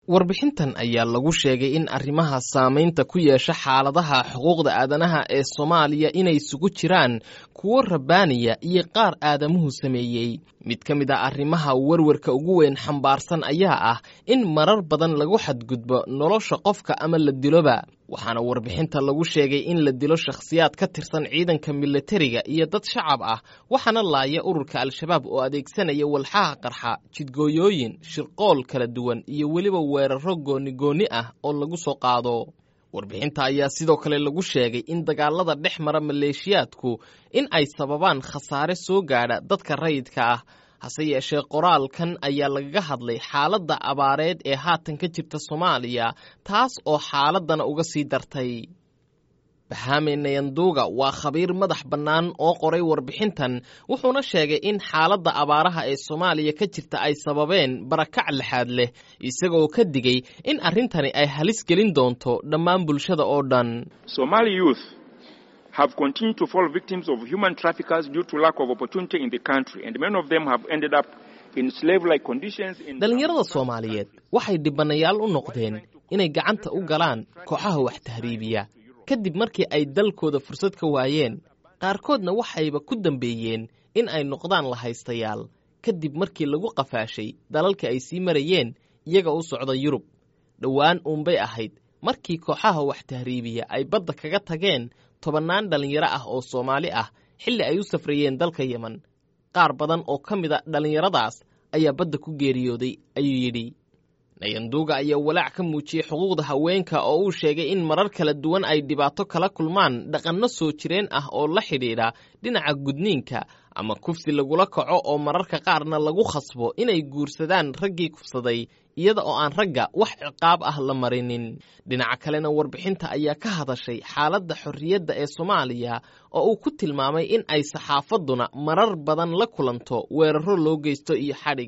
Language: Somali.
warbixintan ayaa lagu sheegay in arrimaha saamaynta ku yeesha xaaladaha xuquuqda aadanaha ee soomaaliya inay isugu jiraan kuwo rabbaaniya iyo qaar aadamuhu sameeyey mid ka mid a arrimaha werwarka ugu weyn xambaarsan ayaa ah in marar badan lagu xadgudbo nolosha qofka ama la diloba waxaana warbixinta lagu sheegay in la dilo shakhsiyaad ka tirsan ciidanka milatariga iyo dad shacab ah waxaana laaya ururka al-shabaab oo adeegsanaya walxaha qarxa jidgooyooyin shirqool kala duwan iyo weliba weeraro gooni-goonni ah oo lagu soo qaado warbixinta ayaa sidoo kale lagu sheegay in dagaalada dhex mara maleeshiyaadku in ay sababaan khasaare soo gaadha dadka rayidka ah hase yeeshee qoraalkan ayaa lagaga hadlay xaaladda abaareed ee haatan ka jirta soomaaliya taas oo xaaladdana uga sii dartay bahame nayanduuga waa khabiir madax bannaan oo qoray warbixintan wuxuuna sheegay in xaaladda abaaraha ee soomaaliya ka jirta ay sababeen barakac lixaad leh isagoo ka digay in arrintani ay halis gelin doonto dhammaan bulshada oo dhan have continued to fall victims of human traffickers due to lack of opportunity in the country, and many of them have ended up in slave-like conditions. dhalinyarada soomaaliyeed waxay dhibanayaal u noqdeen inay gacanta u galaan kooxaha wax tahriibiya kadib markii ay dalkooda fursad ka waayeen qaarkoodna waxayba ku dambeeyeen in ay noqdaan lahaystayaal kadib markii lagu qafaashay dalalka ay sii marayeen iyaga u socda yurub dhowaan uunbay ahayd markii kooxaha wax tahriibiya ay badda kaga tageen tobannaan dhallinyaro ah oo soomaali ah xilli ay u safrayeen dalka yemen qaar badan oo ka mid a dhallinyaradaas ayaa badda ku geeriyooday ayuu yidhi nayanduuga ayaa walaac ka muujiyey xuquuqda haweenka oo uu sheegay in marar kala duwan ay dhibaato kala kulmaan dhaqanno soo jireen ah oo la xidhiidha dhinaca gudniinka ama kufsi lagula kaco oo mararka qaarna lagu khasbo inay guursadaan raggii kufsaday iyada oo aan ragga wax ciqaab ah la marinin dhinaca kalena warbixinta ayaa ka hadashay xaaladda xorriyadda ee soomaaliya oo uu ku tilmaamay in ay saxaafadduna marar badan la kulanto weeraro loo geysto iyo xadhig